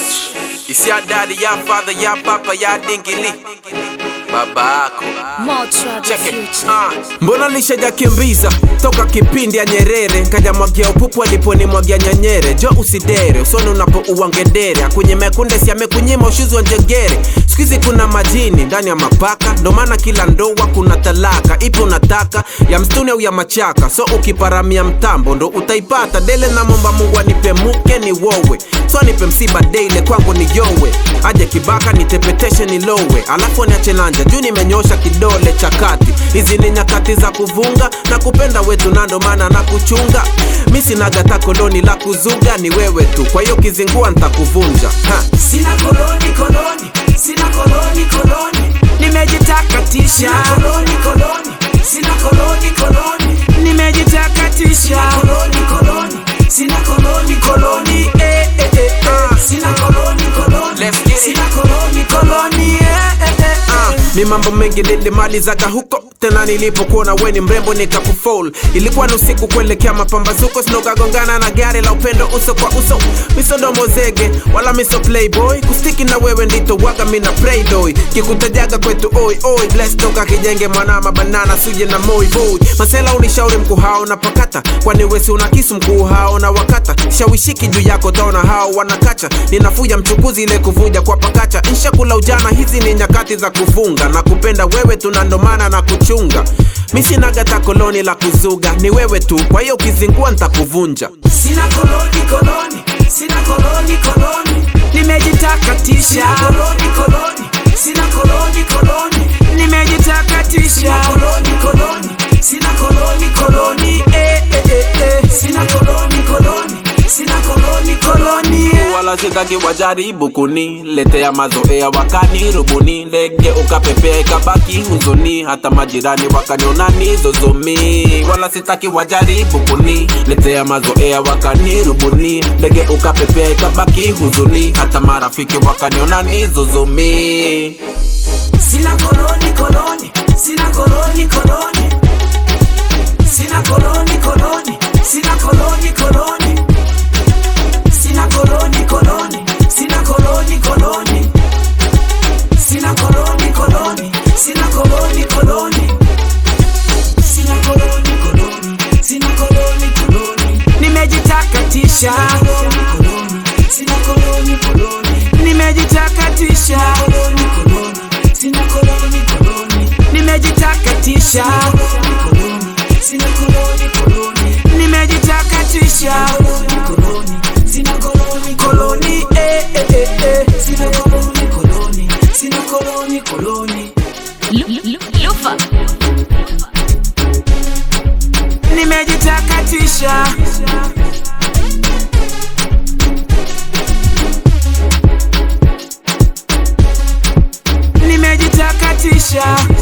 Isi ya daddy, ya father, ya papa, ya dingili baba yako More trouble Check it. future. Ah. Mbona lishajakimbiza toka kipindi ya Nyerere kajamwagia upupu aliponimwagia nyanyere jo usidere usoni unapo uwangedere akunye mekunde si amekunyima ushuzi wa njegere sikizi kuna majini ndani ya mapaka ndo maana kila ndoa kuna talaka ipo unataka ya mstuni au ya machaka so ukiparamia mtambo ndo utaipata dele na momba mungu anipe muke ni wowe so nipe msiba daily kwangu ni yowe aje kibaka nitepeteshe nilowe alafu niache nanja juu nimenyosha kidole cha kati hizi ni nyakati za kuvunga na kupenda wetu na ndo maana na kuchunga mi sinagata koloni la kuzuga ni wewe tu kwa hiyo kizingua ntakuvunja ha. Sina koloni koloni, sina koloni koloni, nimejitakatisha. Sina koloni koloni, sina koloni koloni, nimejitakatisha. Koloni koloni, sina koloni koloni, eh eh eh, eh. sina koloni koloni, Let's get it. sina koloni koloni, eh eh eh. Ah, mi mambo mengi nilimalizaga huko tena nilipokuona we ni mrembo nikakufol ilikuwa ni usiku kuelekea mapambazuko sinokagongana na gari la upendo uso kwa uso misodomo zege wala miso playboy kustiki na wewe ndito waga mina playdoy kikutajaga kwetu oi oi bless toka kijenge mwanama banana suje na moi boy masela unishauri mkuu hao na pakata kwani wesi una kisu mkuu hao na wakata shawishiki juu yako taona hao wanakacha ninafuja mchukuzi ile kuvuja kwa pakacha nshakula ujana hizi ni nyakati za kufunga na kupenda wewe tunandomana na kuchunga mi sinagata koloni la kuzuga ni wewe tu kwa hiyo ukizingua ntakuvunja Sina koloni koloni, sina koloni koloni, nimejitakatisha. Sina koloni koloni, sina koloni koloni, nimejitakatisha. Sina koloni koloni, sina koloni koloni, eh eh eh eh. Sina koloni koloni, sina koloni koloni, eh. wala sitaki wajaribu kuniletea mazoea wakani rubuni ndege ukapepea ikabaki huzuni hata majirani wakanionani zozomi wala sitaki wajaribu kuniletea mazoea wakani rubuni ndege ukapepea ikabaki huzuni hata marafiki wakanionani zozomi Sina koloni koloni, sina koloni koloni, sina koloni koloni, sina koloni koloni, sina koloni koloni, sina koloni koloni, sina koloni koloni, sina koloni koloni, sina koloni koloni, sina koloni koloni, nimejitakatisha. Sina koloni koloni, nimejitakatisha. Sina koloni koloni, nimejitakatisha. Sina koloni koloni, nimejitakatisha. Sina koloni koloni, eh eh eh eh. Sina koloni koloni, sina koloni koloni, Lu- lu- Lufa. nimejitakatisha. Nimejitakatisha.